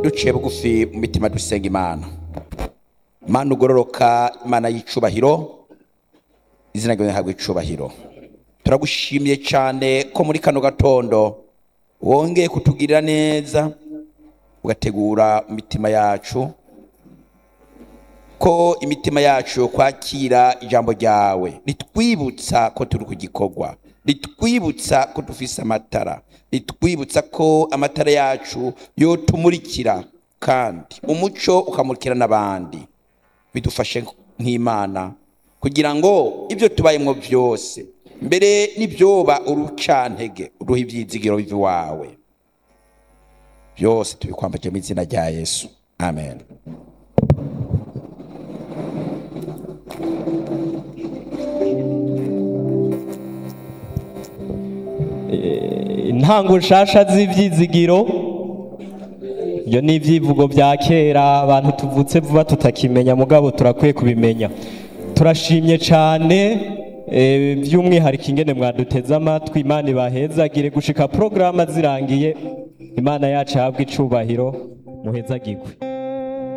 duciye bugufi mu mitima dusenga imana mana ugororoka imana y'icubahiro izina ryawe ntabwo icubahiro turagushimiye cyane ko muri kano gatondo wongeye kutugirira neza ugategura imitima yacu ko imitima yacu kwakira ijambo ryawe ritwibutsa ko turi ku gikorwa ritwibutsa ko dufise amatara ritwibutsa ko amatara yacu yotumurikira kandi umuco ukamurikira n'abandi bidufashe nk'imana kugira ngo ibyo tubayemo byose mbere n'ibyoba urucantege uruha ibyizigiro biva iwawe byose tubikwambaje mu izina rya yesu amen intango nshasha z'ibyizigiro ibyo ni ibyivugo bya kera abantu tuvutse vuba tutakimenya mugabo turakwiye kubimenya turashimye cyane eh, by'umwihariko ingene mwaduteze amatwi imana ibahezagire gushika porogaramu zirangiye imana yacu ahabwe icubahiro muhezagirwe